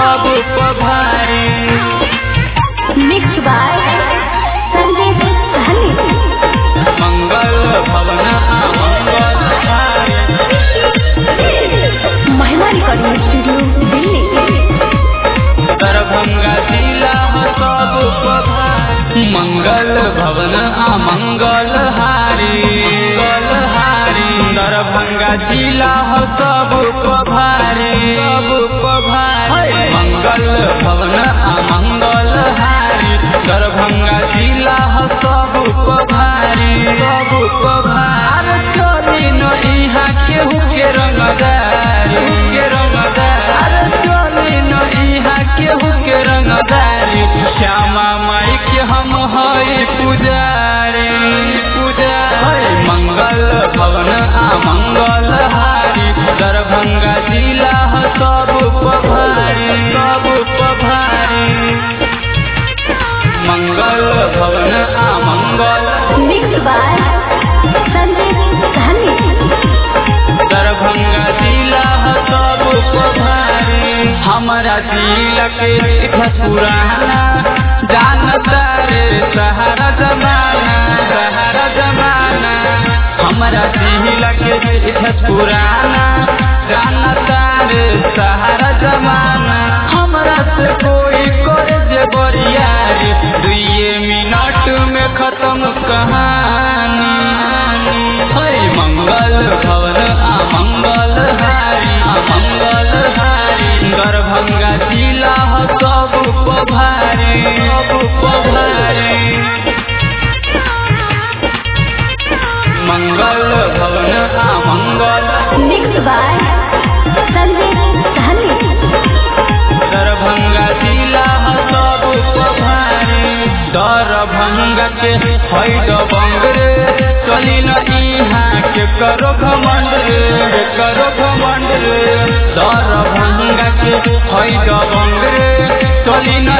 सब पभारी Mixed by Sandeep Sahni. मंगल भवन मंगल हारी महिमा रिकॉर्डिंग स्टूडियो दिल्ली दरभंगा जिला सब पभारी मंगल भवन मंगल हारी मंगल हारी दरभंगा जिला सब पभारी सब पभारी मंगल भवन मंगल हारी दरभंगा जिला सब पभारी सब पभारी चली न इहाँ केहू के रंगदारी के रंगदारी चली न इहाँ केहू के रंगदारी श्यामा माई के हम हई पुजारी पुजारी मंगल भवन आ मंगल हारी दरभंगा जिला सब पभारी सब पभारी मंगल भवन आ मंगल Mixed by Sandeep Sahni. Darbhanga जिला सब पभारी हमारा जिला के इतिहास पुराना जानता रे सहारा जमाना सहारा जमाना हमारा जिला के इतिहास पुराना जानता रे सहारा जमाना हमरा से कोई करे जे बरियारी दुइये मिनट में खत्म कहानी हई मंगल भवन आ मंगल हारी आ मंगल हारी दरभंगा जिला ह सब पभारी सब पभारी मंगल भवन आ मंगल Mixed by Sandeep Sahni. Darbhanga जिला ह सब पभारी दरभंगा के है दबंग रे चली न इहाँ के करो घमंड रे के करो घमंड रे दरभंगा के है दबंग रे चली न